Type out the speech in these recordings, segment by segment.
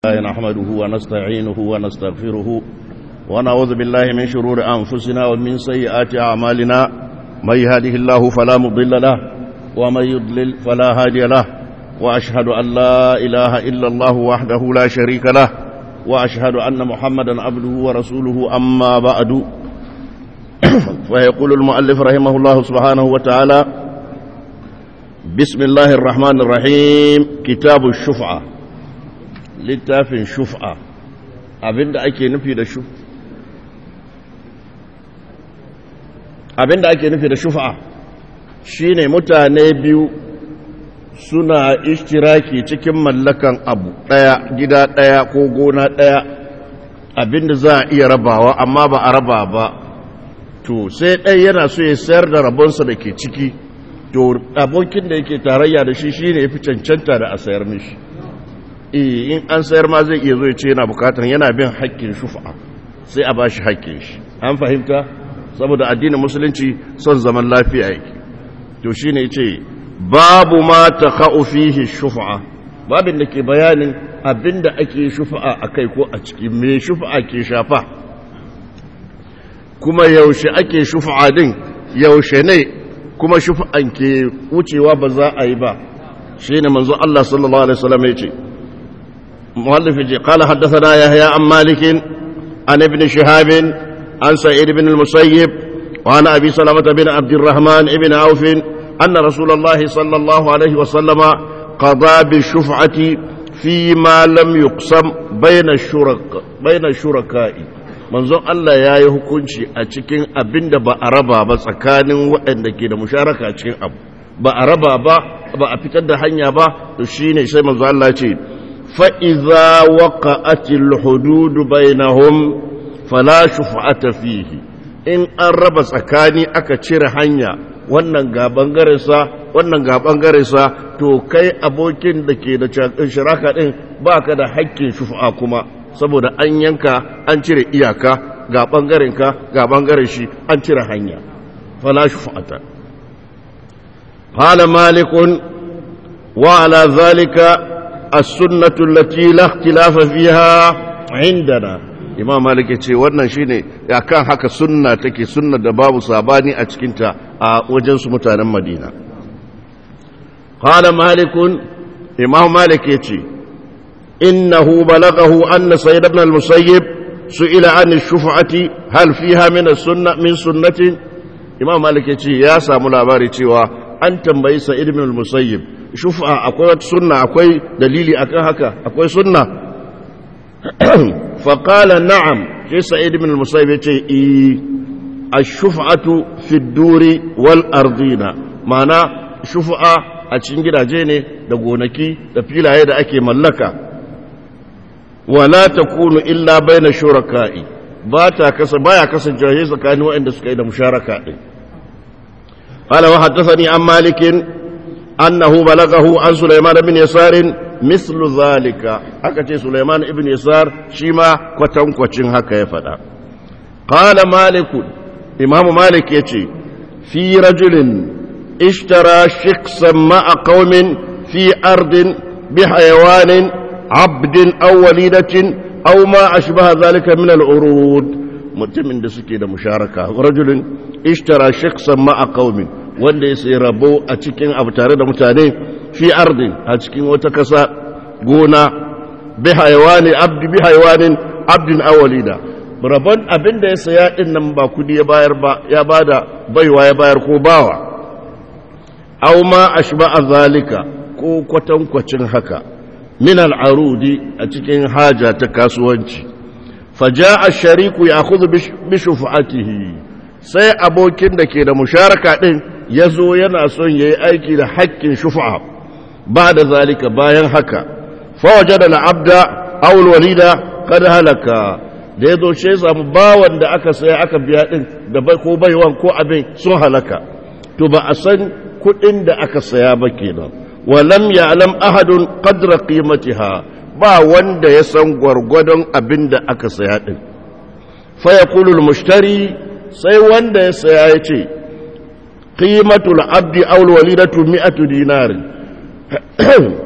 نحمده ونستعينه ونستغفره ونعوذ بالله من شرور أنفسنا ومن سيئات أعمالنا من يهده الله فلا مضل له ومن يضلل فلا هادي له وأشهد أن لا إله إلا الله وحده لا شريك له وأشهد أن محمدا عبده ورسوله أما بعد فيقول المؤلف رحمه الله سبحانه وتعالى بسم الله الرحمن الرحيم كتاب الشفعة littafin shuf'a abinda ake nufi da shuf abinda ake nufi da shuf'a shine mutane biyu suna ishtiraki cikin mallakan abu daya gida daya ko gona daya abinda za a iya rabawa amma ba a raba ba to sai ɗaya yana so ya sayar da rabonsa da ke ciki to abokin da yake tarayya da shi shine ya fi cancanta da a sayar mishi in an sayar ma zai iya zo ya ce yana bukatar yana bin haƙƙin shufa sai a bashi haƙƙin shi an fahimta saboda addinin musulunci son zaman lafiya yake to shine yace babu ma takha'u fihi shufa babin da ke bayanin abinda ake shufa akai ko a ciki me shufa ke shafa kuma yaushe ake shufa din yaushe ne kuma shufa'an ke wucewa ba za a yi ba shine manzo Allah sallallahu alaihi wasallam yace مؤلف قال حدثنا يحيى عن مالك عن ابن شهاب عن سعيد بن المسيب وعن أبي سلمة بن عبد الرحمن بن عوف أن رسول الله صلى الله عليه وسلم قضى بالشفعة فيما لم يقسم بين الشركاء بين الشركاء manzon Allah ya yi hukunci a cikin abin da ba a raba ba tsakanin waɗanda ke da musharaka cikin abu ba a raba ba ba a fitar da hanya ba to shine sai manzon Allah ce فإذا وقعت الحدود بينهم فلا شفعة فيه in an raba tsakani aka cire hanya wannan ga bangarensa wannan ga bangarensa to kai abokin da ke da shiraka din baka da haƙƙin shufa kuma saboda an yanka an cire iyaka ga bangarenka ga bangaren shi an cire hanya fala shufa'ata qala malikun wa ala zalika السنة التي لا اختلاف فيها عندنا imam malik ce wannan shine akan haka sunna take sunna da babu sabani a cikinta a wajen su mutanen madina qala malik imam malik yace innahu balaghahu anna sayyid ibn al-musayyib su'ila an ash-shuf'ati hal fiha min as-sunnah min sunnatin imam malik yace ya samu labari cewa an tambayi sa'id ibn al-musayyib shufa akwai wata sunna akwai dalili akan haka akwai sunna faƙala na'am shi sa'id ibn al-musayyib yace i ash-shuf'atu fi ad-duri wal ardina ma'ana shufa a cikin gidaje ne da gonaki da filaye da ake mallaka wala takunu illa baina shuraka'i ba ta kasa baya kasancewa tsakanin waɗanda suka yi da musharaka din قال وحدثني عن مالك أنه بلغه عن سليمان بن يسار مثل ذلك أكتي سليمان بن يسار شما كتن كتن هكا يفدا قال مالك إمام مالك يتي في رجل اشترى شخصا مع قوم في أرض بحيوان عبد أو وليدة أو ما أشبه ذلك من العروض mutumin da suke da musharaka rajulun ishtara shakhsan ma'a qaumin wanda ya sai rabo a cikin abu tare da mutane fi ardin a cikin wata kasa gona bi haywani abdi bi haywanin abdin awalida rabon abin da ya saya din nan ba kudi ya bayar ba ya bada baiwa ya bayar ko bawa aw ma ashba zalika ko kwatankwacin haka min al'arudi a cikin haja ta kasuwanci faja a shariku ya kuzu bishufatihi sai abokin da ke da musharaka ɗin ya zo yana son ya yi aiki da haƙƙin shufa ba da zalika bayan haka fawaje da la'abda awul walida kada halaka da ya zo shi samu bawan da aka saya aka biya ɗin da ko baiwan ko abin sun halaka to ba a san kuɗin da aka saya ba kenan walam ya alam ahadun qadra qimatiha ba wanda ya san gwargwadon abin da aka saya ɗin faya kulul mushtari sai wanda ya saya ya ce ƙimatul abdi aul walidatu mi'atu dinari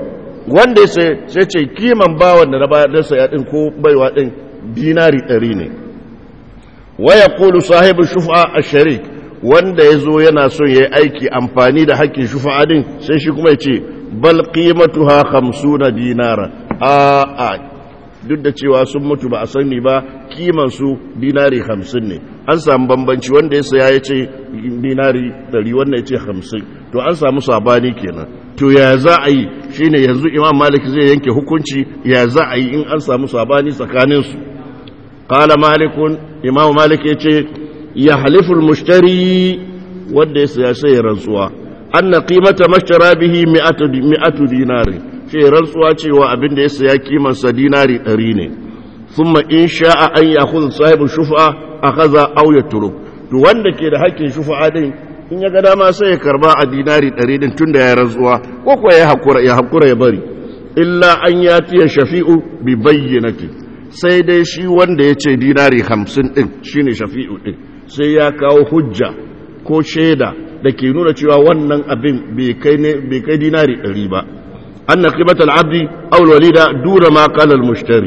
wanda ya sai sai ce kiman bawan da na bayar da saya din ko baiwa din dinari 100 ne wa yaqulu sahibu shufa ash-sharik wanda yazo yana son yayi aiki amfani da hakkin shufa din sai shi kuma ya ce bal qimatuha 50 dinara a a duk da cewa sun mutu ba a sani ba kiman su dinari 50 ne an samu bambanci wanda ya saya ya ce dinari 100 wanda ya ce 50 to an samu sabani kenan to ya za a yi shine yanzu imam malik zai yanke hukunci ya za a yi in an samu sabani tsakaninsu qala malikun imam malik ya ce ya haliful mushtari wanda ya saya sai ya rantsuwa anna qimata mashtara bihi mi'atu mi'atu dinari shi rantsuwa cewa abin da ya saya kimansa dinari 100 ne thumma in sha'a an ya'khudh sahibu shufa akhadha aw yatruk to wanda ke da hakkin shufa din in ya ga dama sai ya karba a dinari 100 din tunda ya rantsuwa ko kuwa ya hakura ya hakura ya bari illa an yatiya shafi'u bi bayyinati sai dai shi wanda ya ce dinari 50 din shine shafi'u din sai ya kawo hujja ko shaida da ke nuna cewa wannan abin bai kai dinari ɗari ba an na kimatar abdi aulwalida dura ma kalar mushtari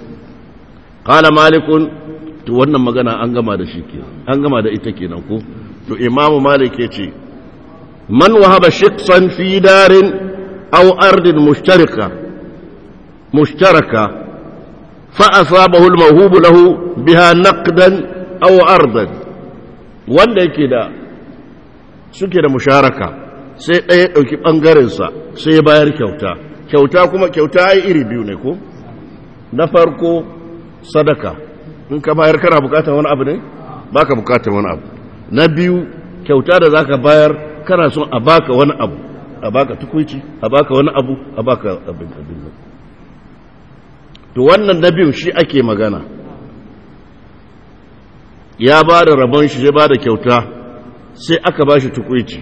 kala malikun to wannan magana an gama da shi ke an gama da ita kenan ko to imamu malik ya ce man wahaba shiksan fi darin aw ardin mushtarika mushtaraka fa asabahu al-mawhubu lahu biha naqdan aw ardan wanda yake da suke da musharaka sai ɗaya ɗauki ɓangarensa sai bayar kyauta kyauta kuma kyauta ai iri biyu ne ko na farko sadaka in ka bayar kana bukatar wani abu ne baka bukatar wani abu na biyu kyauta da zaka bayar kana son a baka wani abu a baka tukuici a baka wani abu a baka abin abin to wannan na biyu shi ake magana ya ba da rabon shi ya ba da kyauta sai aka ba shi tukwici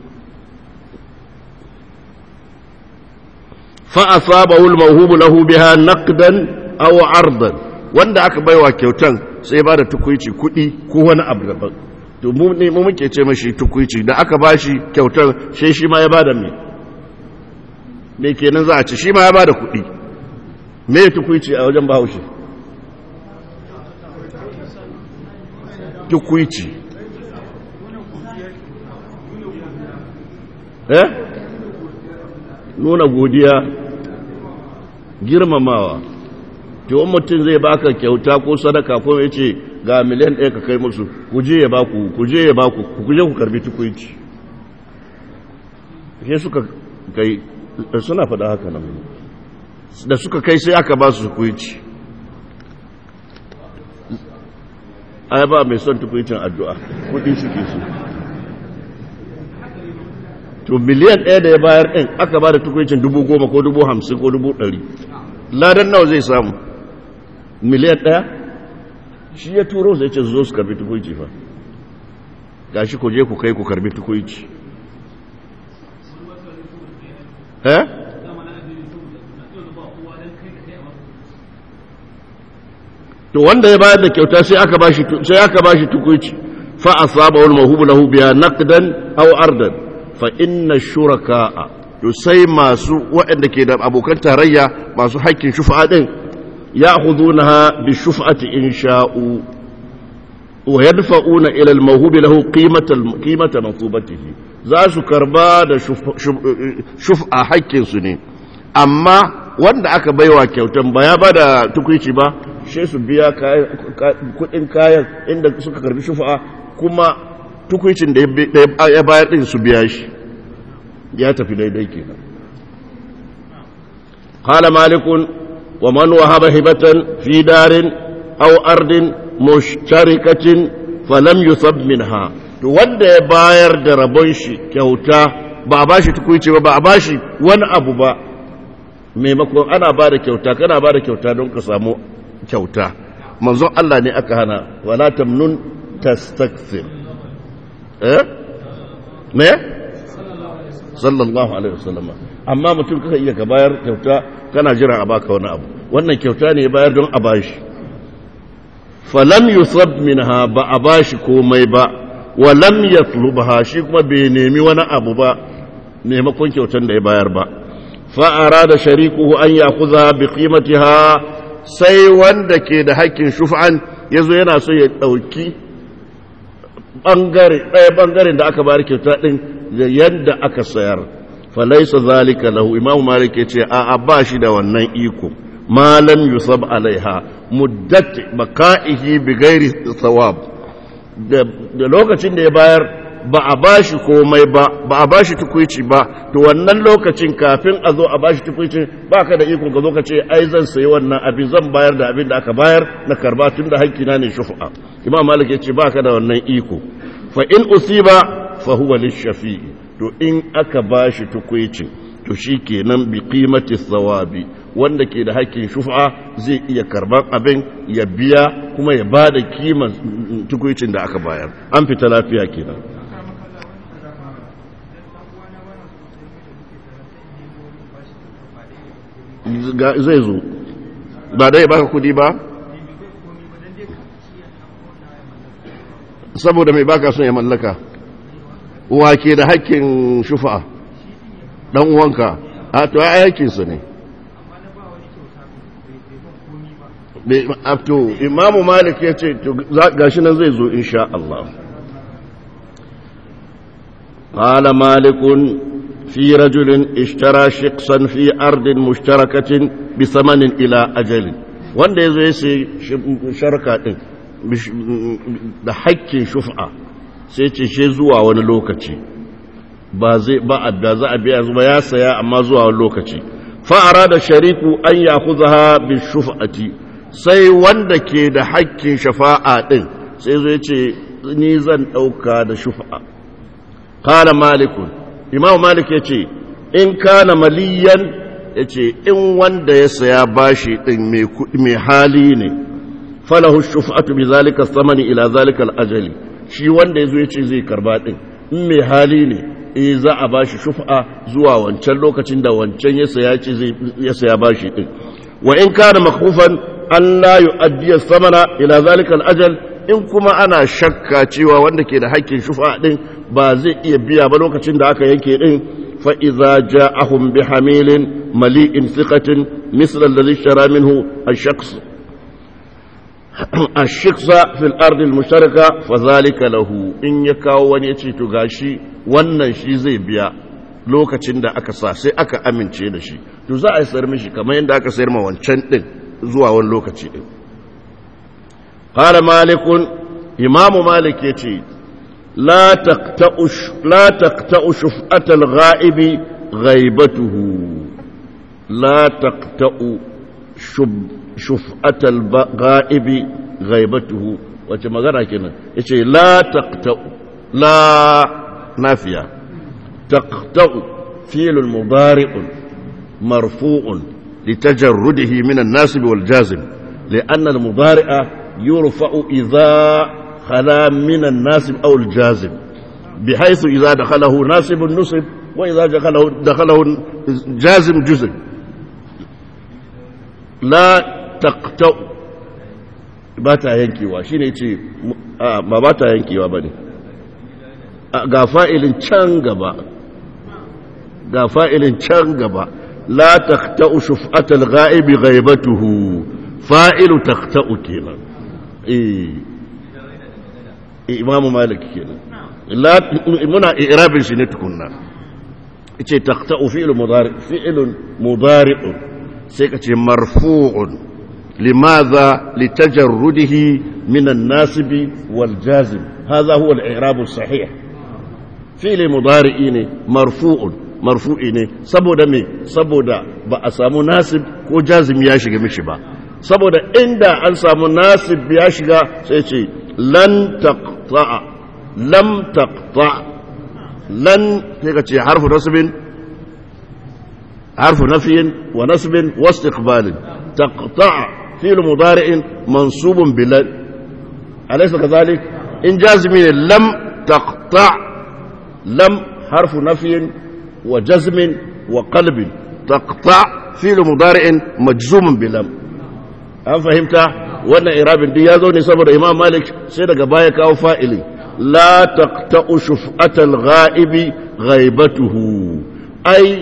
fa'asabahu al-mawhubu lahu biha naqdan aw ardan wanda aka baiwa kyautan sai ba da tukwici kudi ko wani abu daban to mu ne mu muke ce mashi tukwici da aka ba shi kyautan sai shi ma ya bada me me kenan za a ci shi ma ya bada kudi me tukwici a wajen bahaushe tukwici eh nuna godiya girmamawa to mutum zai baka kyauta ko sadaka ko ya ce ga miliyan ɗaya ka kai musu kuje ya baku kuje ya baku kuje ku karbi tukwici sai suka kai suna faɗa haka nan da suka kai sai aka ba su tukwici ai ba mai son tukwicin addu'a kudi suke su to miliyan ɗaya da ya bayar ɗin aka ba da tukwicin dubu goma ko dubu hamsin ko dubu ɗari ladan nawa zai samu miliyan ɗaya shi ya turo zai ce zo su karbi tukwici fa ga shi ku je ku kai ku karbi tukwici eh to wanda ya bayar da kyauta sai aka bashi sai aka bashi tukuici fa asaba wal mahubu lahu biha naqdan aw ardan fa inna shuraka'a to sai masu waɗanda ke da abokan tarayya masu haƙƙin shufa'a din ya'khudunaha bi shufa'ati in sha'u wa yadfa'una ila al mawhubi lahu qimata qimata nasubatihi za su karba da shuf'a haƙƙin su ne amma wanda aka baiwa kyautan ba ya bada tukuici ba shi su biya kudin kayan inda suka karbi shufa'a kuma tukuicin da ya bayar din su biya shi ya tafi daidai kenan qala malikun wa man wahaba hibatan fi darin aw ardin mushtarikatin falam yusab minha to wanda ya bayar da rabon shi kyauta ba a bashi tukuici ba ba a bashi wani abu ba maimakon ana ba da kyauta kana ba da kyauta don ka samu kyauta manzon Allah ne aka hana wala tamnun tastakthir eh me sallallahu alaihi wasallam amma mutum kaka iya ka bayar kyauta kana jira a baka wani abu wannan kyauta ne ya bayar don a bashi falam yusab minha ba a bashi komai ba wa lam yatlubha shi kuma bai nemi wani abu ba maimakon kyautan da ya bayar ba فأراد شريكه أن يأخذها بقيمتها sai wanda ke da hakkin shuf'an ya zo yana so ya ɗauki ɓangare ɗaya ɓangaren da aka bari kyauta ɗin da yadda aka sayar falaisa zalika lahu imamu malik ya ce a ba shi da wannan iko malam yusab alaiha muddat baka'ihi bi gairi thawab da lokacin da ya bayar ba a bashi komai ba ba a bashi tukuici ba to wannan lokacin kafin a zo a bashi tukuici ba ka da iko ka zo ka ce ai zan sayi wannan abin zan bayar da abin da aka bayar na karba tun da hakkina ne shufa imam malik ya ce ba ka da wannan iko fa in usiba fa huwa lishafi'i to in aka bashi tukuicin to shi kenan bi qimati thawabi wanda ke da hakkin shufa zai iya karban abin ya biya kuma ya ba da kiman tukuicin da aka bayar an fita lafiya kenan zai zo ba dai baka kudi ba saboda mai baka son ya mallaka wake da hakkin shufa dan uwanka a to ai aikinsa ne to imamu malik ya ce gashi nan zai zo insha Allah قال مالك في رجل اشترى شقصا في أرض مشتركة بثمن إلى أجل wanda ya zo ya sai sharka ɗin da hakkin shufa sai ce she zuwa wani lokaci ba zai ba adda za a biya zuba ya saya amma zuwa wani lokaci fa'ara da shariku an ya kuzaha bi shufa'ati sai wanda ke da hakkin shafa'a ɗin sai zo ya ce ni zan ɗauka da shufa'a kala malikun imam malik ya ce in kana maliyan ya ce in wanda ya saya bashi ɗin mai hali ne falahu shufa'atu bi zalika samani ila zalika al'ajali shi wanda ya zo ya ce zai karba ɗin in mai hali ne e za a bashi shufa'a zuwa wancan lokacin da wancan ya saya ce ya saya bashi ɗin wa in kana makufan an la yu'addiya samana ila zalika al'ajal in kuma ana shakka cewa wanda ke da haƙƙin shufa'a ɗin ba zai iya biya ba lokacin da aka yanke ɗin fa'iza ja ahun bi hamilin mali'in siƙatin mislan da zishara minhu a shaksu a shiksa fil ardil musharaka fa zalika lahu in ya kawo wani ya ce to gashi wannan shi zai biya lokacin da aka sa sai aka amince da shi to za a yi sayar mishi kamar yadda aka sayar ma wancan ɗin zuwa wani lokaci ɗin قال مالك إمام مالك يتي لا تقتأ لا تقتأ شفعة الغائب غيبته لا تقتأ شب شفعة الغائب غيبته وكما قرأ كنا يتي لا تقتأ لا نافية تقتأ فيل المضارع مرفوع لتجرده من الناسب والجازم لأن المضارع يرفع إذا خلا من الناسب أو الجازم بحيث إذا دخله ناسب نصب وإذا دخله, دخله جازم جزم لا تقتأ باتا yankewa shine ce ba ba ta yankewa ba ne ga fa'ilin can gaba ga fa'ilin can gaba la taqta'u shuf'atal ghaibi ghaibatuhu fa'ilu taqta'u kenan imamu malik kenan muna irabin shi ne tukunna ce taqta'u fi'lu mudari fi'lun mudari'un sai ka ce marfu'un limadha litajarrudihi min an-nasibi wal jazim hadha huwa al-i'rab as-sahih fi'li mudari'i ne marfu'un marfu'i ne saboda me saboda ba a samu nasib ko jazim ya shiga mishi ba saboda inda an samu nasib ya shiga sai ce lan taqta'a lam taqta lan sai ka ce harfu nasbin harfu nafyin wa nasbin wa istiqbalin taqta'a fi'l mudari'in mansubun bilan alaysa kadhalik in jazmi lam taqta' lam harfu nafyin wa jazmin wa qalbin taqta' fi'l mudari'in majzumun bilam an fahimta wannan irabin duk ya zo ne saboda imam malik sai daga baya kawo fa'ili la taqta'u shuf'atal ghaibi ghaibatuhu ai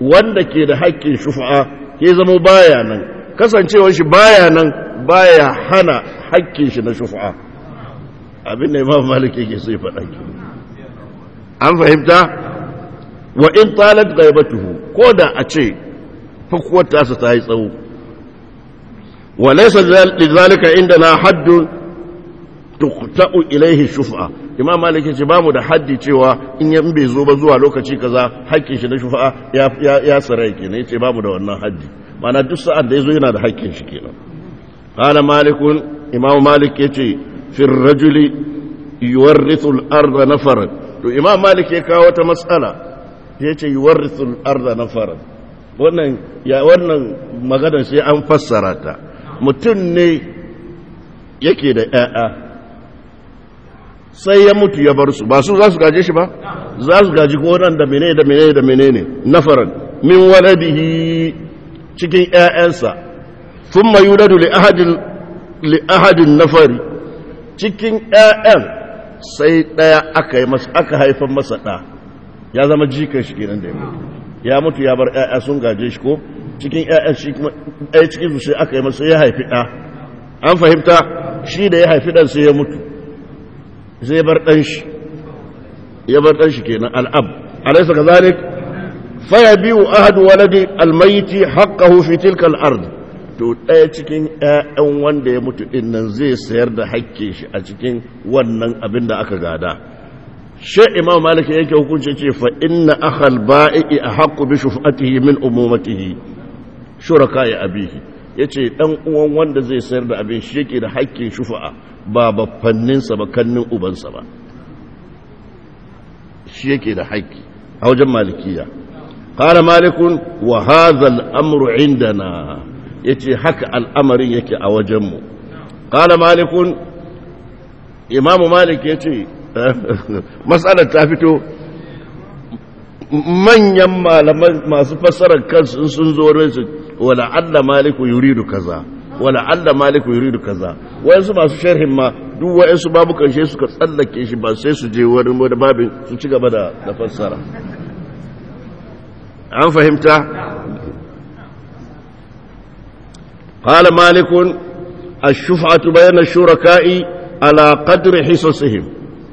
wanda ke da haƙƙin shufa'a ke zama baya nan kasancewar shi baya nan baya hana haƙƙin shi na shufa'a abin da imam malik yake sai faɗa ki an fahimta wa in talat ghaibatuhu ko da a ce fakuwar tasa ta yi tsawo wa laysa lidhalika indana haddun tuqta'u ilayhi shufa'a imam malik yace bamu da haddi cewa in yan bai zo ba zuwa lokaci kaza hakkin shi na shufa'a ya ya, ya sarai kenan yace bamu da wannan haddi mana duk sa'an da yazo yana da hakkin shi kenan qala malikun imam malik yace fi rajuli yuwarrithu al-ardha nafaran to imam malik ya kawo wata mas'ala yace yuwarrithu al-ardha nafaran wannan ya wannan maganar sai an fassara ta mutum ne yake da ƴaƴa sai ya mutu ya bar su ba su za su gaje shi ba za su gaji gonan da menene da menene da menene nafaran min waladihi cikin ƴaƴansa thumma yuladu li ahadin li ahadin nafari cikin ƴaƴan sai daya aka yi masa aka haifar masa da ya zama jikan shi kenan da ya mutu ya mutu ya bar ƴaƴa sun gaje shi ko cikin ƴaƴan shi kuma ɗaya cikin su sai aka yi masa ya haifi ɗa an fahimta shi da ya haifi ɗan sai ya mutu zai bar ɗan shi ya bar ɗan shi kenan al'ab alaisa ka zalik faya biyu ahadu waladi almaiti haƙƙahu fi tilka al'ard to ɗaya cikin ‘ya'yan wanda ya mutu ɗin nan zai sayar da haƙƙin shi a cikin wannan abin da aka gada shi imam malik yake hukunci ce fa inna akhal ba'i a haqqu bi shufatihi min umumatihi shuraka ya abihi yace dan uwan wanda zai sayar da abin shi yake da haƙƙin shufa'a ba baffanninsa ba kannin ubansa ba shi yake da haƙƙi a wajen malikiya ƙara malikun wa hazal amru indana ya ce haka al'amarin yake a wajenmu ƙara malikun imamu malik ya ce matsalar ta fito manyan malaman masu fassarar kansu sun zo rinsu wala Allah maliku yuridu kaza wala Allah maliku yuridu kaza wayansu masu sharhin ma duk wayansu babu karshe suka tsallake shi ba sai su je wani wani babin su ci gaba da da fassara an fahimta قال مالك الشفعة بين الشركاء على قدر حصصهم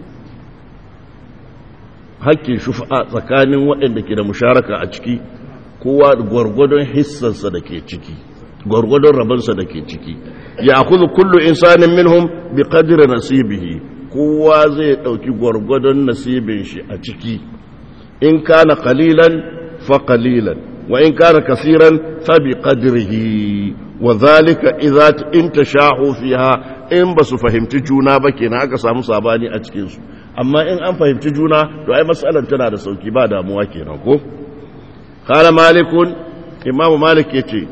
hakkin shufa'a tsakanin waɗanda ke da musharaka a ciki kowa gwargwadon hissansa da ke ciki gwargwadon rabansa da ke ciki ya kuzu kullu insanin minhum bi qadri nasibihi kowa zai dauki gwargwadon nasibin shi a ciki in kana qalilan fa qalilan wa in kana kaseeran fa bi qadrihi wa dhalika idza intashahu fiha in basu fahimci juna ba kenan aka samu sabani a cikin su amma in an fahimci juna to ai matsalar tana da sauki ba damuwa kenan ko qala malikun imamu malik yace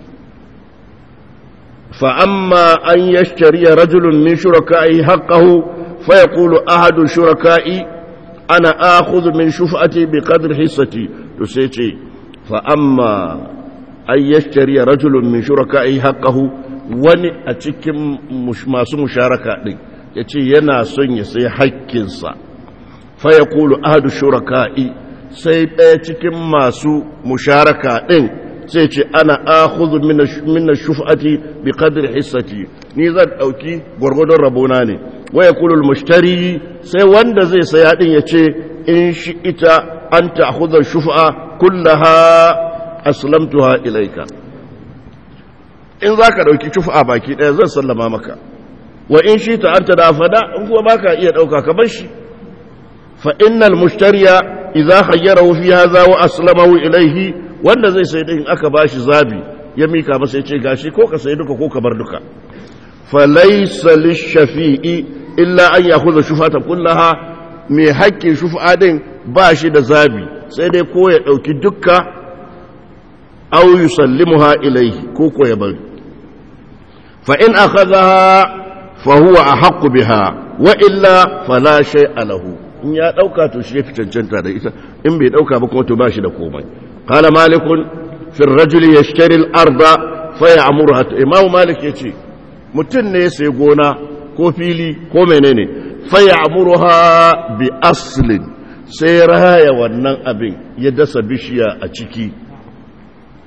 fa amma an yashtari rajulun min shuraka'i haqqahu fa yaqulu ahadu shuraka'i ana akhudhu min shuf'ati bi qadri hissati to sai ce fa amma an yashtari rajulun min shuraka'i haqqahu wani a cikin masu musharaka din ya ce yana son ya sai haƙƙinsa fa ya kulu ahadu shuraka'i sai ɗaya cikin masu musharaka ɗin sai ce ana akhudhu min shuf'ati bi qadri hissati ni zan ɗauki gwargwadon rabona ne wa ya kulu mushtari sai wanda zai saya ɗin ya ce in shi ita an ta'khudha shuf'a kullaha aslamtuha ilaika in zaka ɗauki shuf'a baki ɗaya zan sallama maka wa in shi ta anta da fada in kuma baka iya dauka ka bar shi fa innal mushtariya idza khayyarahu fi hadha wa aslamahu ilayhi wanda zai sai din aka bashi zabi ya mika masa yace gashi ko ka sai duka ko ka bar duka fa laysa lish-shafi'i illa an ya'khudha shufata kullaha mai haƙƙin shufa din ba shi da zabi sai dai ko ya dauki dukka aw yusallimuha ilayhi ko ko ya bari fa in akhadhaha فهو أحق بها وإلا فلا شيء له in ya ɗauka to shi ya fi cancanta da ita in bai ɗauka ba kuma to ba shi da komai qala malikun fi rajuli yashtari al-arda fa ya'muruha imam malik yace mutum ne ya sayi gona ko fili ko menene fa ya'muruha bi aslin sai raya wannan abin ya dasa bishiya a ciki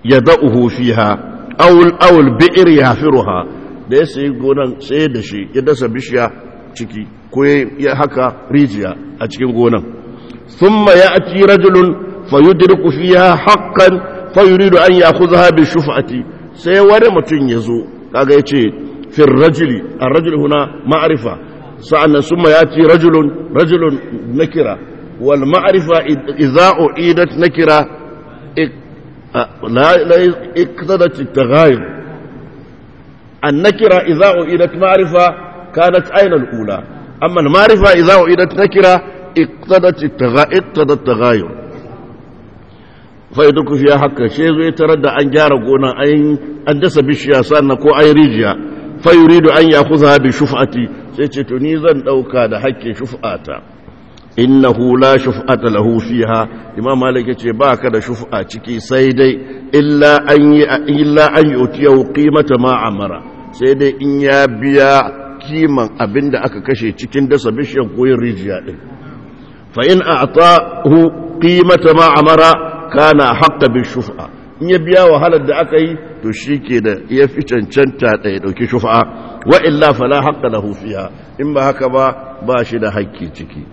yada'uhu fiha aw aw al-bi'r yahfiruha da ya sayi gonan sai da shi ya dasa bishiya ciki ko ya haka rijiya a cikin gonan thumma ya'ti rajulun fayudriku fiha haqqan fayuridu an ya'khudha bi shuf'ati sai wani mutum ya zo kaga yace fi rajuli ar-rajul huna ma'rifa sa'annan thumma ya'ti rajulun rajulun nakira wal ma'rifa idza u'idat nakira la la iktadat at-taghayur النكرة إذا أعيدت معرفة كانت أين الأولى أما المعرفة إذا أعيدت نكرة اقتضت التغا... اقتضى التغاير فيدك فيها حق شيء يتردى أن جار قونا أن أندس بالشياسان كو أي ريجيا فيريد أن يأخذها بشفعتي سيتنيزا أو كان حق شفعاتا إنه لا شفعة له فيها إمام مالك يقول باك دا شفعة تكي سيدي إلا أن ي... إلا أن يؤتيه قيمة ما عمره sai dai in ya biya kiman abin da aka kashe cikin dasa bishiyar koyin rijiya ɗin fa'in a ta hu ƙimata ma'amara kana haƙa bin shufa in ya biya wahalar da aka yi to shi ke da ya fi cancanta da ya ɗauki shufa wa illa fala haƙa da hufiya in ba haka ba ba shi da haƙƙi ciki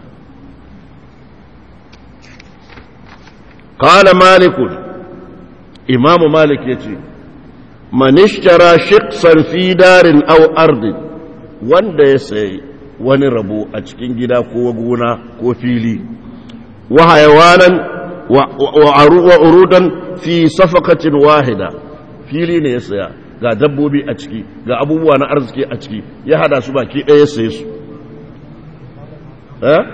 ƙala malikun imamu malik ya ce man ishtara shiqsan fi darin aw ardin wanda ya sayi wani rabo a cikin gida ko gona ko fili wa hayawanan wa urudan fi safakatin wahida fili ne ya saya ga dabbobi a ciki ga abubuwa na arziki a ciki ya hada su baki ɗaya saye su eh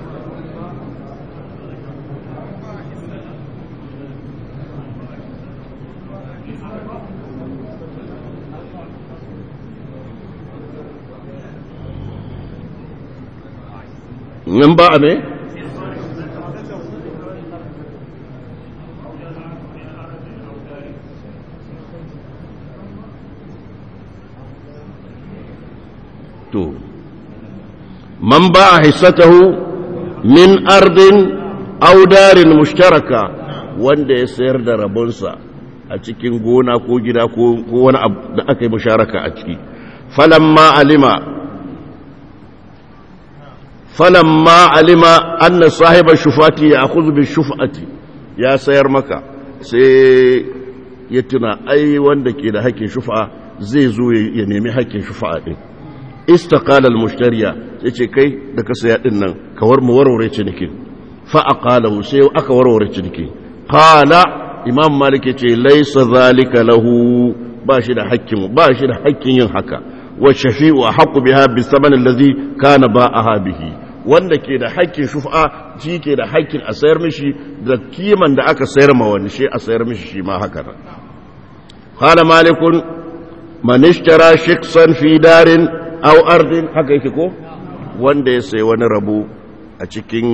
nan ba a me? to man ba a hissatahu min ardin audarin mushtaraka wanda ya sayar da rabonsa a cikin gona ko gida ko wani abu da aka yi musharaka a ciki falamma alima فلما علم أن صاحب الشفاة يأخذ بالشفعة يا سير مكة سي يتنا أي وندك إلى حق شفعة زي زوي ينمي حق شفعة استقال المشتري يتي كي دك سيادنا كور موروري تنكي فأقاله سيو أكا وروري تنكي قال إمام مالك يتي ليس ذلك له باشد حق باشد حق ينحكى والشفيء أحق بها بالثمن الذي كان باءها به wanda ke da haƙƙin shufa shi ke da haƙƙin a sayar mishi da kiman da aka sayar ma wani shi a sayar mishi shi ma haka nan qala malikun man ishtara shiksan fi darin aw ardin haka yake ko wanda ya sayi wani rabo a cikin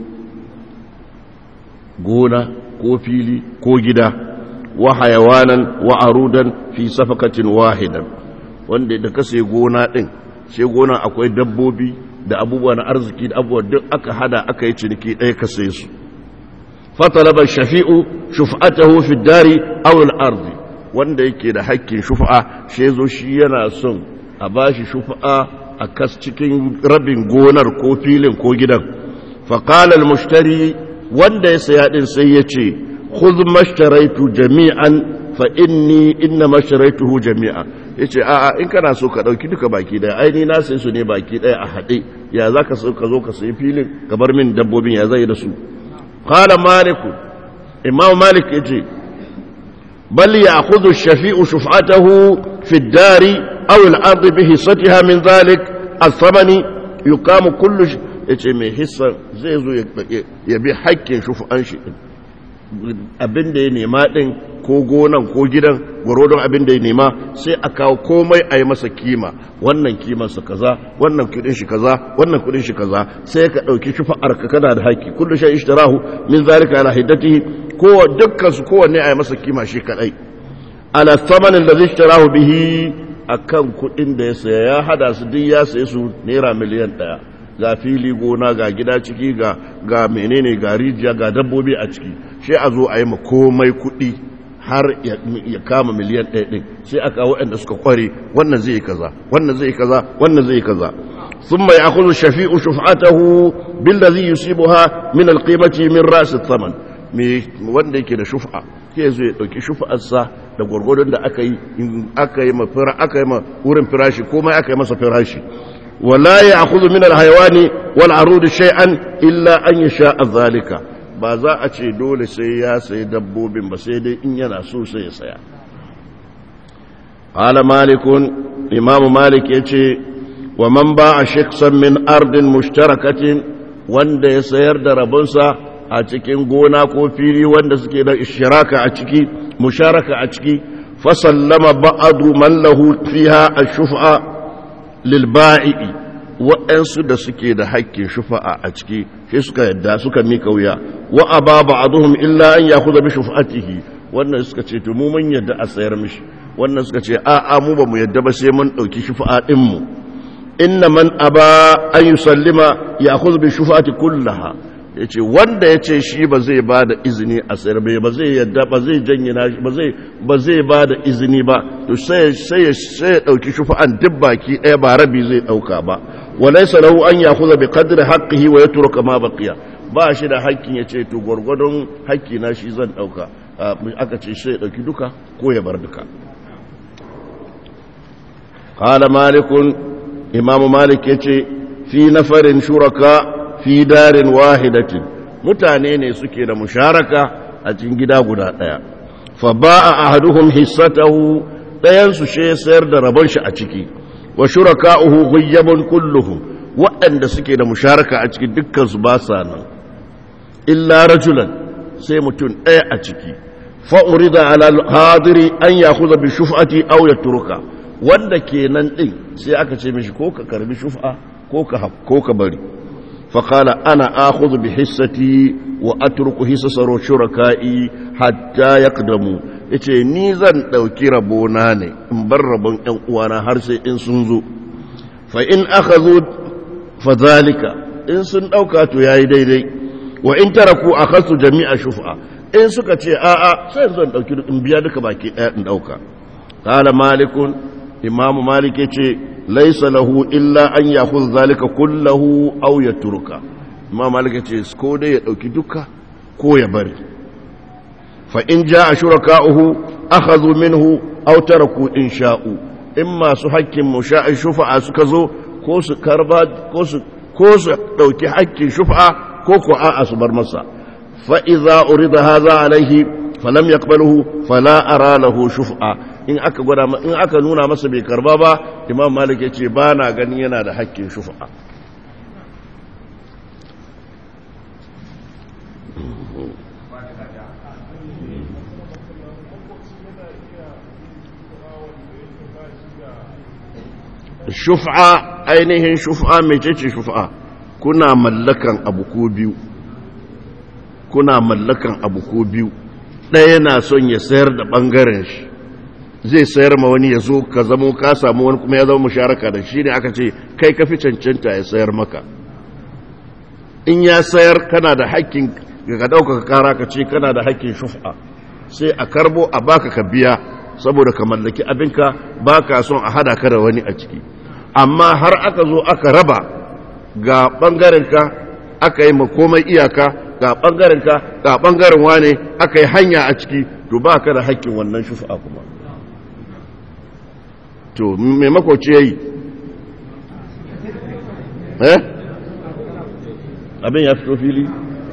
gona ko fili ko gida wa hayawanan wa arudan fi safakatin wahidan wanda da ka sai gona din sai gona akwai dabbobi da abubuwa na arziki da abubuwa duk aka hada aka yi ciniki ɗaya ka sai su fatalaba shafi'u shuf'atahu fi dari aw al-ardi wanda yake da hakkin shuf'a shi zo shi yana son a bashi shuf'a a kas cikin rabin gonar ko filin ko gidan fa qala al-mushtari wanda ya saya din sai ya ce khudh mashtaraitu jami'an fa inni inna mashtaraytuhu jami'a yace a a in kana so ka dauki duka baki daya ai ni na sai su ne baki daya a hade ya zaka so ka zo ka sayi filin ka bar min dabbobin ya zai da su qala malik imam malik yace bal ya'khudhu ash-shafi'u shuf'atahu fi ad-dari aw al-ard bi hissatiha min dhalik ath-thamani yuqamu kullu yace mai hissa zai zo ya bi haƙƙin shuf'an shi abin da ya nema din ko gonan ko gidan gwarodon abin da ya nema sai a kawo komai a yi masa kima wannan kimansa kaza wannan kudin shi kaza wannan kudin shi kaza sai ka ɗauki shufa'ar ka kana da haƙƙi kullu shay ishtarahu min zalika ala hiddatihi ko dukkan su kowanne a yi masa kima shi kadai ala thamanin da zai ishtarahu bihi akan kudin da ya saya ya hada su duk ya saye su naira miliyan ɗaya ga fili gona ga gida ciki ga ga menene ga rijiya ga dabbobi a ciki shi a zo a yi ma komai kuɗi har ya kama miliyan ɗaya ɗin sai aka waɗanda suka kware wannan zai kaza wannan zai kaza wannan zai kaza ثم يأخذ الشفيع شفعته بالذي يصيبها من القيمة من رأس الثمن wanda yake da shufa ke zo ya dauki shufa'arsa da gwargwadon da aka yi aka yi mafira aka yi ma wurin firashi komai aka yi masa firashi wala ya'khudhu min al-hayawani wal arud shay'an illa an yasha zalika ba za a ce dole sai ya sayi dabbobin ba sai dai in yana so sai ya saya qala malikun imam malik yace wa man ba'a shakhsan min ardin mushtarakatin wanda ya sayar da rabonsa a cikin gona ko fili wanda suke da ishiraka a ciki musharaka a ciki fasallama ba'adu man lahu fiha ash-shuf'a lil ba'i wa'ansu da suke da haƙƙin shufa'a a ciki sai suka yadda suka mika wuya wa aba ba'duhum illa an ya'khudha bi shuf'atihi wannan suka ce to mu mun yadda a sayar mishi wannan suka ce a a mu ba mu yadda ba sai mun dauki shufa'a din mu inna man aba an yusallima ya'khudhu bi shufa'ati kullaha ya ce wanda ya ce shi ba zai ba da izini a sayar bai ba zai yadda ba zai janye na ba zai ba da izini ba to sai ya ɗauki shufa'an duk baki ɗaya ba rabi zai ɗauka ba walai salahu an ya kuza bi kadri haƙƙihi wa ya turo kama baƙiya ba shi da haƙƙin ya ce to gwargwadon haƙƙi na shi zan ɗauka aka ce sai ya ɗauki duka ko ya bar duka قال مالك إمام مالك يتي في نفر شركاء fi darin wahidatin mutane ne suke da musharaka a cikin gida guda ɗaya fa ba'a ahaduhum hissatahu ɗayan su she sayar da rabon shi a ciki wa shuraka'uhu ghayyabun kulluhum waɗanda suke da musharaka a cikin dukkan su ba sa nan illa rajulan sai mutum ɗaya a ciki fa urida ala hadiri an yakhudha bi shuf'ati aw yatruka wanda kenan din sai aka ce mishi ko ka karbi shuf'a ko ka ko ka bari فقال أنا آخذ بحصتي وأترك حصص شركائي حتى يقدموا yace ni zan ɗauki rabona ne in bar rabon ‘yan uwana har sai in sun zo fa in aka zo fa zalika in sun ɗauka to yayi daidai wa in taraku a kasu jami'a shufa in suka ce a'a sai zan ɗauki in biya duka baki ɗaya in ɗauka kala malikun imamu malik yace laisa lahu illa an yakhudh zalika kullahu aw yatruka imam malik ce ko dai ya dauki duka ko ya bari fa in jaa shuraka'uhu akhadhu minhu aw taraku in sha'u in masu hakkin musha'i shufa'a suka zo ko su karba ko su ko su dauki hakkin shufa'a ko ko a'a su bar masa fa idza urida hadha alaihi falam yaqbaluhu fala ara lahu shufa'a in aka gwada in aka nuna masa bai karba ba imam malik ya ce ba na ganin yana da hakkin shufa'a shufa'a ainihin shufa'a mai ce shufa'a kuna mallakan abu ko biyu kuna mallakan abu ko biyu ɗaya na son ya sayar da ɓangaren shi zai sayar ma wani ya zo ka zamo ka samu wani kuma ya zama musharaka da shi ne aka ce kai ka fi cancanta ya sayar maka in ya sayar kana da hakkin ga ɗaukaka kara ka ce kana da hakkin shufa sai a karbo a baka ka biya saboda ka mallaki abinka ba ka son a hada ka da wani a ciki amma har aka zo aka raba ga ɓangarenka aka yi komai iyaka ga ɓangarenka ga ɓangaren wane aka yi hanya a ciki to ba ka da hakkin wannan shufa kuma to mai makoci ya yi eh abin ya fito fili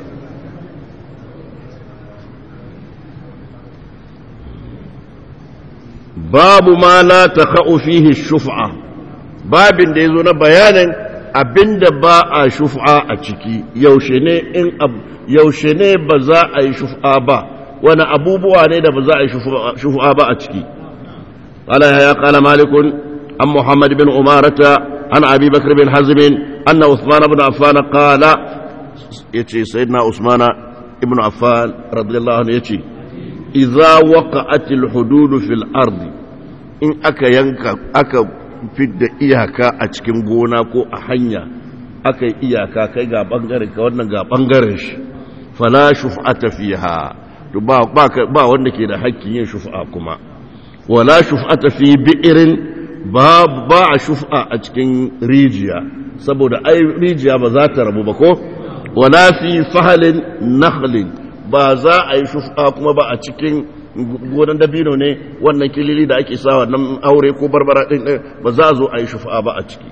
babu ma la ta fihi shufa babin da ya zo na bayanin abinda ba a shufa a ciki yaushe ne in yaushe ne ba za a yi shufa ba wani abubuwa ne da ba za a yi shufa ba a ciki قال يا قال مالك عن محمد بن أمارة عن أبي بكر بن حزم أن عثمان بن عفان قال يتي سيدنا عثمان بن عفان رضي الله عنه يتي إذا وقعت الحدود في الأرض إن أكا ينكا أكا فد إياكا أتكم غونا كو أحنيا أكا إياكا كي غا بانغري كوانا غا بانغرش فلا شفعة فيها to ba ba wanda ke da hakkin yin shufa'a kuma wala shuf'ata fi bi'irin ba ba a shufa a cikin rijiya saboda ai rijiya ba za ta rabu ba ko wala fi fahalin nakhlin ba za a yi shufa kuma ba a cikin gonan dabino ne wannan kilili da ake sa wannan aure ko barbara din ba za a zo a yi shufa ba a ciki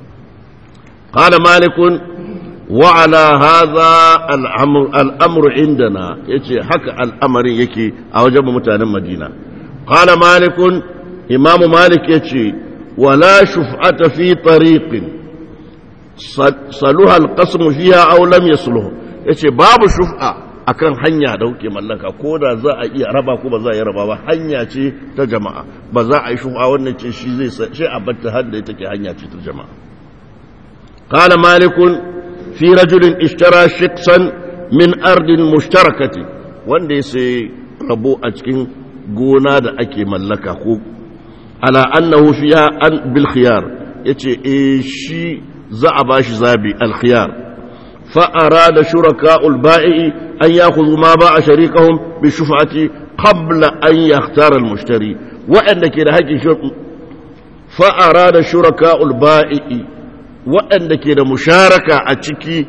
qala malikun wa ala hadha al-amru indana yace haka al'amarin yake a wajen mutanen madina qala malikun imamu malik yace wala shuf'ata fi tariqin saluha al-qasm fiha aw lam yasluh yace babu shuf'a akan hanya da kuke mallaka ko da za a iya raba ko ba za a iya raba ba hanya ce ta jama'a ba za a yi shuf'a wannan ce shi zai shi a batta har da take hanya ce ta jama'a qala malikun fi rajulin ishtara shiqsan min ardin mushtarakati wanda ya sai rabo a cikin gona da ake mallaka ko ala annahu fiha an bil khiyar yace eh shi za a bashi zabi al khiyar fa arada shuraka'ul bai'i an ya'khudhu ma ba'a sharikahum bi shuf'ati qabla an yakhtara al mushtari wa'anda ke da haƙƙin fa arada shuraka'ul bai'i wa'anda ke da musharaka a ciki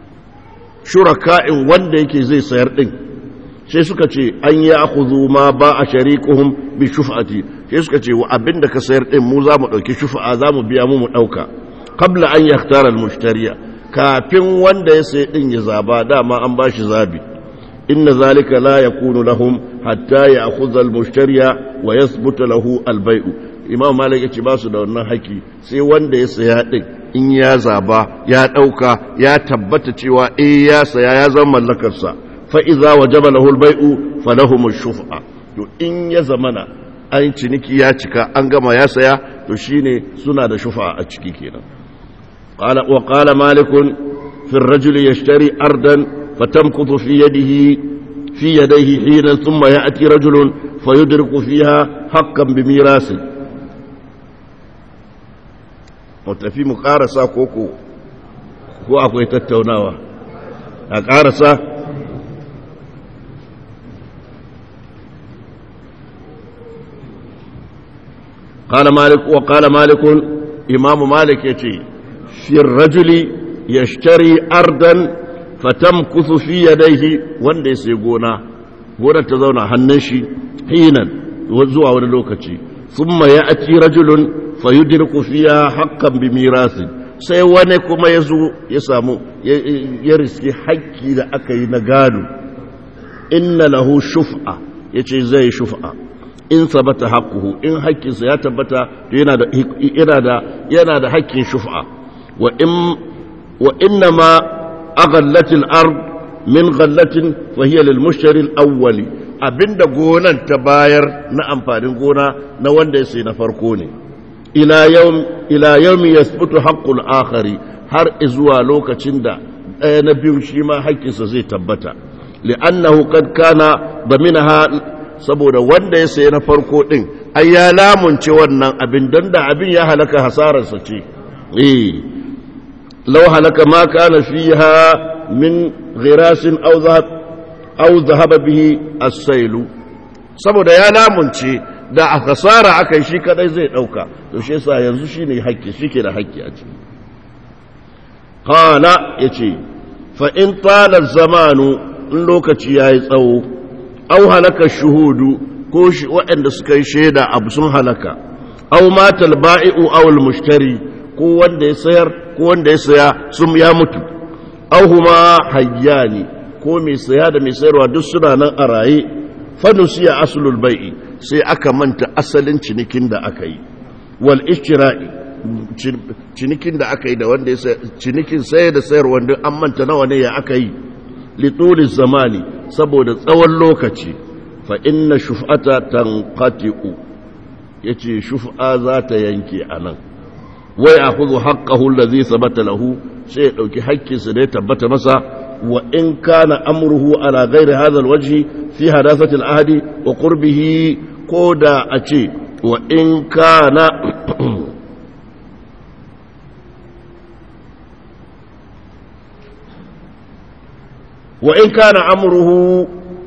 shuraka'in wanda yake zai sayar din sai suka ce an yi akuzu ma ba a sharikuhum bi shufa'ati sai suka ce wa abinda ka sayar din mu za mu ɗauki shufa'a za mu biya mu mu ɗauka qabla an yahtara al-mushtariya kafin wanda ya sayi din ya zaba dama an ba shi zabi inna zalika la yakunu lahum hatta ya'khudha al-mushtariya wa yathbuta lahu al-bay'u imam malik ya ce ba su da wannan haki sai wanda ya saya din in ya zaba ya ɗauka ya tabbata cewa eh ya saya ya zama mallakarsa fa'iza wa jaba lahul bai'u falahumun shufa to in ya zamana an ciniki ya cika an gama ya saya to shine suna da shufa a ciki kenan wa qala malikun fi ar-rajuli yashtari ardan fatamkutu fi yadihi fi yadayhi hina thumma ya'ti rajulun fayudriku fiha haqqan bi mirasi mu tafi mu karasa koko ko akwai tattaunawa a karasa قال مالك وقال مالك إمام مالك يتي في الرجل يشتري أرضا فتمكث في يديه وندي سيقونا قونا تزونا هنشي حينا وزوى ولوكتي ثم يأتي رجل فيدرك فيها حقا بميراث sai wani kuma ya zo ya samu ya riski haƙƙi da aka yi na gado inna lahu shuf'a ya ce zai shuf'a in sabata haƙuhu in haƙƙinsa ya tabbata yana da yana da yana da haƙƙin shuf'a wa in wa inna ma aghallatil ard min ghallatin fa hiya lil mushtari al awwali abinda gonan ta bayar na amfanin gona na wanda ya sai na farko ne ila yawm ila yawmi yasbutu haqqul akhari har zuwa lokacin da ɗaya na biyu shi ma haƙƙinsa zai tabbata li'annahu qad kana daminaha saboda wanda ya sayi na farko ɗin ai ya lamunce wannan abin don da abin ya halaka hasararsa ce eh law halaka ma kana fiha min ghirasin aw zahab aw zahaba bihi as-sailu saboda ya lamunce da a hasara aka yi shi kadai zai dauka to shi yasa yanzu shine hakki shike da hakki a ciki qala yace fa in tala zamanu in lokaci yayi tsawo au halaka shuhudu ko waɗanda suka yi shaida abu sun halaka au matal ba'i'u aw mushtari ko wanda ya sayar ko wanda ya saya sun ya mutu au huma hayyani ko mai saya da mai sayarwa duk suna nan a raye fanusiya aslul bai'i sai aka manta asalin cinikin da aka yi wal ishtira'i cinikin da aka yi da wanda ya cinikin sayar da sayarwa duk an manta nawa ne ya aka yi lituli zamani saboda tsawon lokaci fa inna shuf'ata tanqati'u yace shuf'a za ta yanke anan wai akhudhu haqqahu alladhi sabata lahu sai ya dauki haƙƙinsa da ya tabbata masa wa in kana amruhu ala ghairi hadha alwajhi fi hadathati alahdi wa qurbihi koda a ce wa in kana وإن كان أمره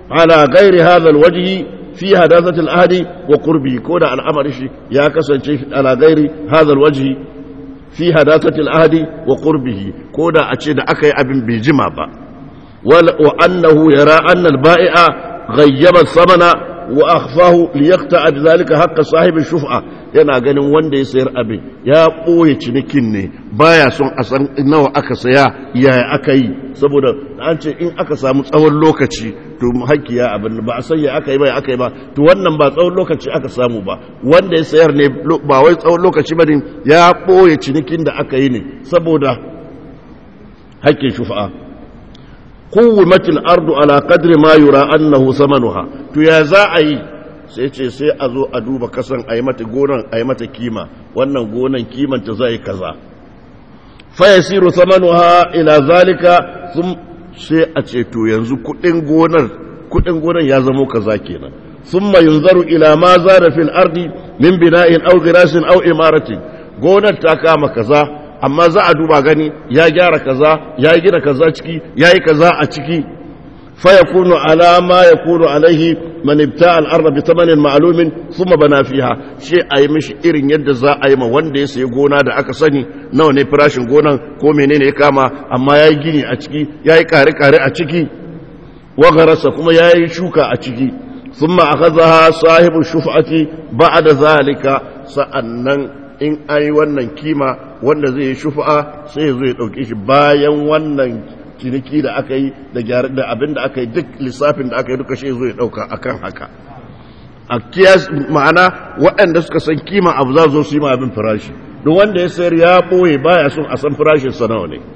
ala ghairi hadha alwajhi fi hadathati alahdi wa qurbi ko da al'amari shi ya kasance ala ghairi hadha alwajhi fi hadathati alahdi wa qurbihi ko da a ce da aka yi abin bai jima ba wa annahu yara anna albai'a ghayyaba samana wa akhfahu liyaqta bidhalika haqq sahibi shuf'a yana ganin wanda ya sayar abin ya ɓoye cinikin ne baya son a san nawa aka saya yaya aka yi saboda an ce in aka samu tsawon lokaci to haƙƙi ya abin ba a san ya aka yi ba ya aka yi ba to wannan ba tsawon lokaci aka samu ba wanda ya sayar ne ba wai tsawon lokaci ba ne ya ɓoye cinikin da aka yi ne saboda haƙƙin shufa'a kuwimatil ardu ala qadri ma yura annahu samanuha to ya za a yi sai ce sai a zo a duba kasan a yi mata gonan a yi mata kima wannan gonan kimanta zai kaza faya siru samanuha ila zalika sun sai a ce to yanzu kudin gonar kudin gonar ya zamo kaza kenan thumma yunzaru ila ma zada fil ardi min bina'in aw ghirasin aw imaratin gonar ta kama kaza amma za a duba gani ya gyara kaza ya gina kaza ciki yayi kaza a ciki فيكون على ما يكون عليه من ابتاع الارض بثمن معلوم ثم بنى فيها شيء اي مش irin yadda za a yi ma wanda ya sayi gona da aka sani nawa ne farashin gonan ko menene ya kama amma yayi gini a ciki yayi kare kare a ciki wa garasa kuma yayi shuka a ciki thumma akhadha sahibu shuf'ati ba'da zalika sa'annan in ai wannan kima wanda zai yi shufa sai ya zo ya dauke shi bayan wannan ciniki da aka yi da gyara da abin da aka yi duk lissafin da aka yi duka shi zo ya dauka akan haka a kiyas ma'ana waɗanda suka san kima abu za zo su yi ma abin farashi don wanda ya sayar ya ɓoye baya son a san farashin sa nawa ne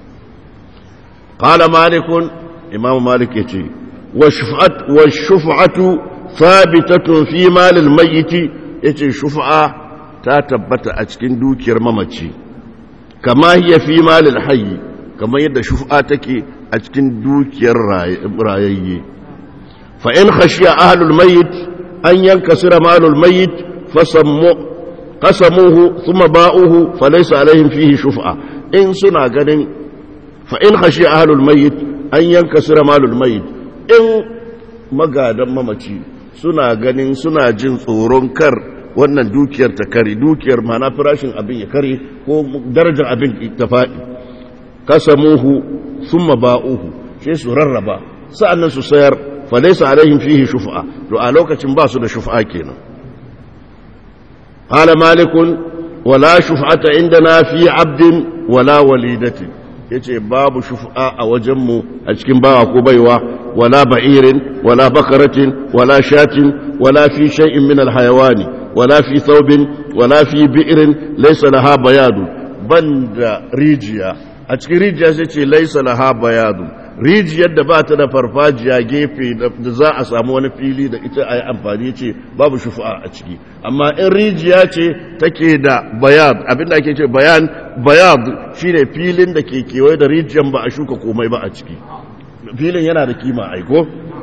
qala malikun imam malik yace wa shuf'at wa shuf'atu thabitatun fi malil mayyit yace shuf'a ta tabbata a cikin dukiyar mamaci kama hiya fi malil hayy kamar yadda shufa take a cikin dukiyar rayayye fa in khashiya ahlul mayyit an yankasira malul mayyit fasammu qasamuhu thumma ba'uhu falaysa alaihim fihi shufa in suna ganin fa in khashiya ahlul mayyit an yankasira malul mayyit in magadan mamaci suna ganin suna jin tsoron kar wannan dukiyar ta kare dukiyar mana farashin abin ya kare ko darajar abin ta faɗi kasamuhu thumma ba'uhu sai su rarraba sa'annan su sayar fa laysa alaihim fihi shuf'a to a lokacin ba su da shuf'a kenan qala malikun wala shuf'ata indana fi 'abdin wala walidatin yace babu shuf'a a wajen mu a cikin bawa ko baiwa wala ba'irin wala bakaratin wala shatin wala fi shay'in min alhayawani wala fi thawbin wala fi bi'rin laysa laha bayadu banda rijiya a cikin rijiya sai ce laisa laha bayadu rijiyar da ba ta da farfajiya gefe da za a samu wani fili da ita a yi amfani ce babu shufa a ciki amma in rijiya ce take da bayad abinda ake ce bayan bayad shine filin da ke kewaye da rijiyar ba a shuka komai ba a ciki filin yana da kima aiko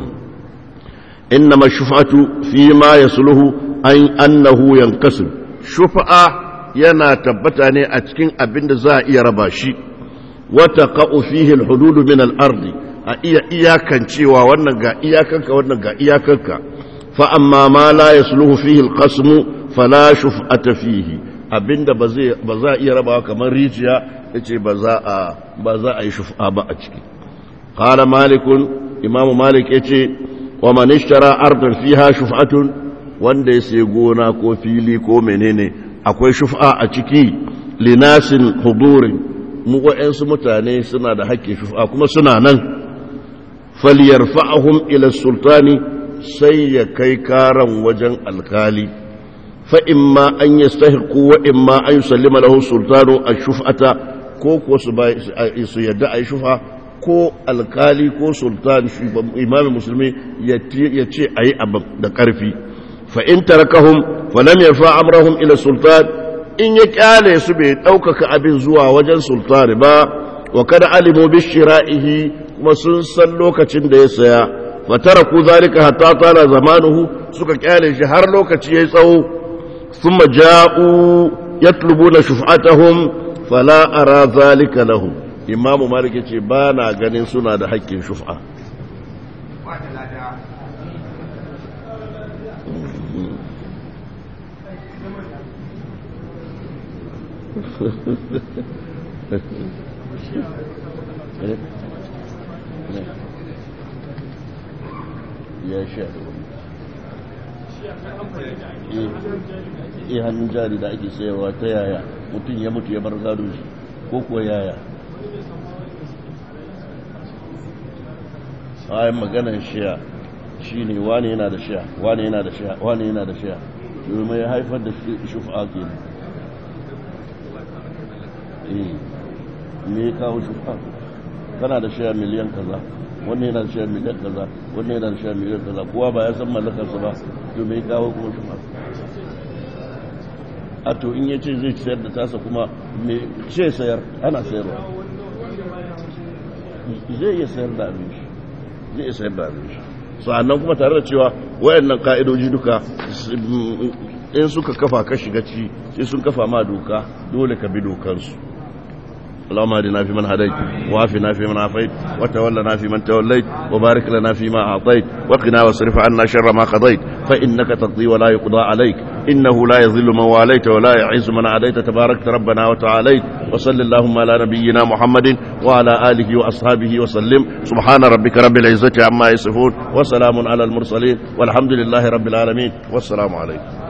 innama shufatu fi ma yasluhu an annahu yankasim shufa yana tabbata ne a cikin abin da za a iya raba shi وتقع فيه الحدود من الأرض أي إياكا شوى ونقى إياكا ونقى إياكا فأما ما لا يسلوه فيه القسم فلا شفعة فيه abinda ba za a iya rabawa kamar rijiya ya ce ba za a yi shufa ba a ciki ƙala malikun imamu malik ya ce wa manishtara ardun fiha shuf'atun wanda ya sai gona ko fili ko menene akwai shufa a ciki linasin hudurin mu waɗansu mutane suna da haƙƙin shufa kuma suna nan faliyar fa'ahun ila sultani sai ya kai karan wajen alkali fa'in ma an yi stahiku wa'in ma an yi sallima lahu sultanu a shufata ko kuwa su yadda a yi shufa ko alkali ko sultan imamin musulmi ya ce a yi abin da ƙarfi fa'in tarakahun falam ya fa'amrahun ila sultan in ya kyale su bai ɗaukaka abin zuwa wajen sultani ba wa kada alimu bishira'ihi kuma sun san lokacin da ya saya fatara ku zalika hatta tana zamanuhu suka kyale shi har lokaci yayi tsawo thumma ja'u yatlubuna shuf'atahum fala ara zalika lahum imam malik yace ba na ganin suna da haƙƙin shuf'a ya sha eh hannun jari da ake sayarwa ta yaya mutum ya mutu ya bar gado shi ko kuwa yaya bayan maganar shiya shi ne wane yana da shiya wane yana da shiya wane yana da shiya domin ya haifar da shufa ke ne me ya kawo shufa kana da shiya miliyan kaza wannan yana da shiya miliyan kaza wannan yana da shiya miliyan kaza kowa ba ya san mallakarsa ba to me ya kawo kuma shufa a to in ya ce zai sayar da tasa kuma me ce sayar ana sayarwa zai iya sayar da abin shi zai iya sayar da abin shi sa'annan kuma tare da cewa wayannan ka'idoji duka in suka kafa ka shiga ci sai sun kafa ma doka dole ka bi dokansu اللهم اهدنا فيمن هديت وعافنا فيمن عافيت وتولنا فيمن توليت وبارك لنا فيما اعطيت وقنا واصرف عنا شر ما قضيت فانك تقضي ولا يقضى عليك انه لا يذل من واليت ولا يعز من عاديت تباركت ربنا وتعاليت وصل اللهم على نبينا محمد وعلى اله واصحابه وسلم سبحان ربك رب العزه عما يصفون وسلام على المرسلين والحمد لله رب العالمين والسلام عليكم